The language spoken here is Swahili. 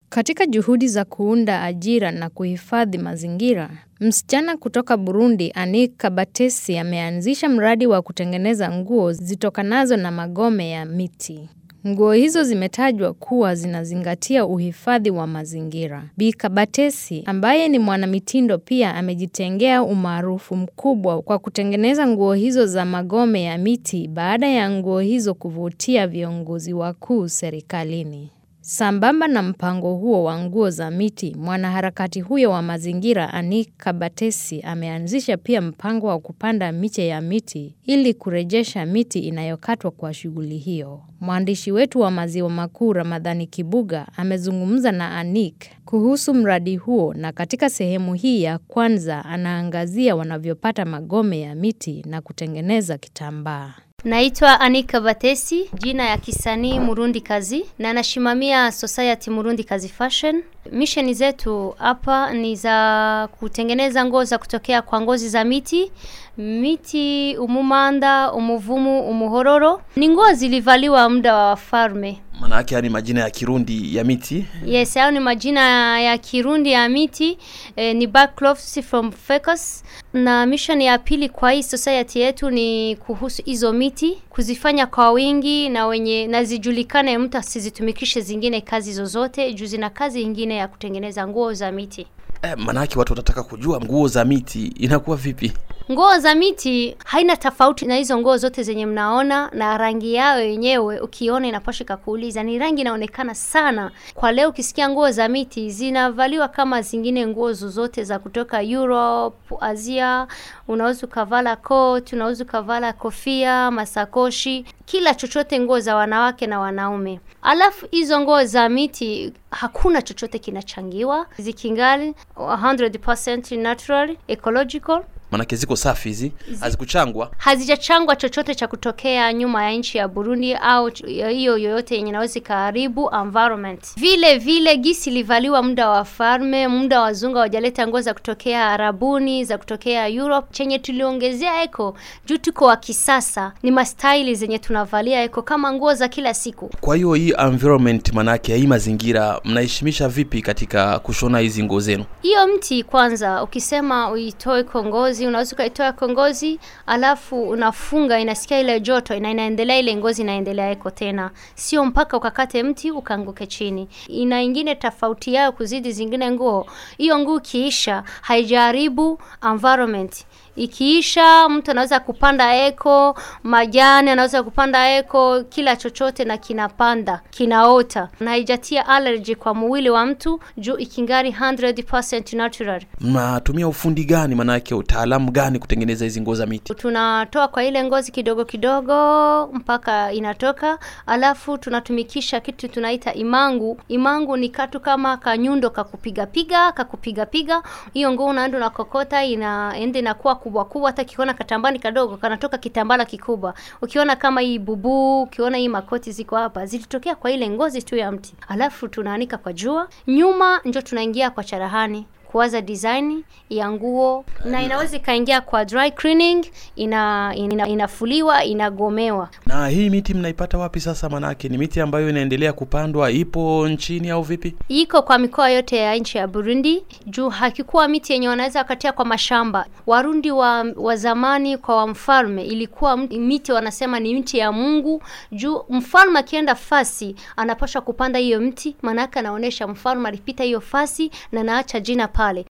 Katika juhudi za kuunda ajira na kuhifadhi mazingira, msichana kutoka Burundi Anik Kabatesi ameanzisha mradi wa kutengeneza nguo zitokanazo na magome ya miti. Nguo hizo zimetajwa kuwa zinazingatia uhifadhi wa mazingira. Bi Kabatesi ambaye ni mwanamitindo pia amejitengea umaarufu mkubwa kwa kutengeneza nguo hizo za magome ya miti baada ya nguo hizo kuvutia viongozi wakuu serikalini. Sambamba na mpango huo wa nguo za miti, mwanaharakati huyo wa mazingira Anik Kabatesi ameanzisha pia mpango wa kupanda miche ya miti ili kurejesha miti inayokatwa kwa shughuli hiyo. Mwandishi wetu wa Maziwa Makuu Ramadhani Kibuga amezungumza na Anik kuhusu mradi huo na katika sehemu hii ya kwanza anaangazia wanavyopata magome ya miti na kutengeneza kitambaa. Naitwa Anika Batesi, jina ya kisanii Murundi Kazi na nashimamia Society Murundi Kazi Fashion. Misheni zetu hapa ni za kutengeneza nguo za kutokea kwa ngozi za miti, miti umumanda, umuvumu, umuhororo. Ni nguo zilivaliwa muda wa wafalme. Manake yani majina ya Kirundi ya miti. Yes, hayo ni majina ya Kirundi ya miti eh, ni backcloths from Fecus. Na mission ya pili kwa hii society yetu ni kuhusu hizo miti kuzifanya kwa wingi na wenye na zijulikane, mtu asizitumikishe zingine kazi zozote juu zina kazi ingine ya kutengeneza nguo za miti. Eh, manake watu watataka kujua nguo za miti inakuwa vipi? Nguo za miti haina tofauti na hizo nguo zote zenye mnaona, na rangi yao yenyewe ukiona inapasha kakuuliza, ni rangi inaonekana sana. Kwa leo ukisikia nguo za miti zinavaliwa kama zingine nguo zozote za kutoka Europe, Asia. Unaweza ukavala coat, unaweza ukavala kofia, masakoshi, kila chochote, nguo za wanawake na wanaume. Alafu hizo nguo za miti hakuna chochote kinachangiwa, zikingali 100% natural, ecological Manake ziko safi hizi, hazikuchangwa. hazijachangwa chochote cha kutokea nyuma ya nchi ya Burundi au hiyo yoyote yenye inaweza ikaharibu environment. Vile vile gisi ilivaliwa muda wa farme, muda wa wazungu hawajaleta nguo za kutokea Arabuni, za kutokea Europe. Chenye tuliongezea eko juu tuko wa kisasa ni mastaili zenye tunavalia eko kama nguo za kila siku. Kwa hiyo hii environment, manake hii mazingira mnaheshimisha vipi katika kushona hizi nguo zenu? Hiyo mti kwanza, ukisema uitoe kongozi, unaweza ukaitoa kongozi, alafu unafunga, inasikia ile joto na inaendelea, ile ngozi inaendelea eko tena, sio mpaka ukakate mti ukaanguke chini. Ina ingine tofauti yao kuzidi zingine nguo. Hiyo nguo ikiisha haijaharibu environment ikiisha mtu anaweza kupanda eko majani, anaweza kupanda eko kila chochote, na kinapanda kinaota, na haijatia allergy kwa mwili wa mtu juu ikingari 100% natural. Mnatumia ufundi gani, manake utaalamu gani kutengeneza hizi nguo za miti? Tunatoa kwa ile ngozi kidogo kidogo mpaka inatoka, alafu tunatumikisha kitu tunaita imangu. Imangu ni katu kama kanyundo kakupigapiga kakupigapiga, hiyo nguo unaenda unakokota, inaenda inakuwa kubwa kubwa, hata kiona katambani kadogo kanatoka kitambala kikubwa. Ukiona kama hii bubu, ukiona hii makoti ziko hapa, zilitokea kwa ile ngozi tu ya mti, alafu tunaanika kwa jua, nyuma njo tunaingia kwa charahani kuwaza design ya nguo na inaweza ikaingia kwa dry cleaning, ina, ina, inafuliwa inagomewa. Na hii miti mnaipata wapi sasa? Manake ni miti ambayo inaendelea kupandwa, ipo nchini au vipi? Iko kwa mikoa yote ya nchi ya Burundi, juu hakikuwa miti yenye wanaweza wakatia kwa mashamba. Warundi wa, wa zamani kwa wa mfalme ilikuwa miti wanasema ni mti ya Mungu, juu mfalme akienda fasi anapaswa kupanda hiyo mti, maanake anaonyesha mfalme alipita hiyo fasi na naacha jina pale.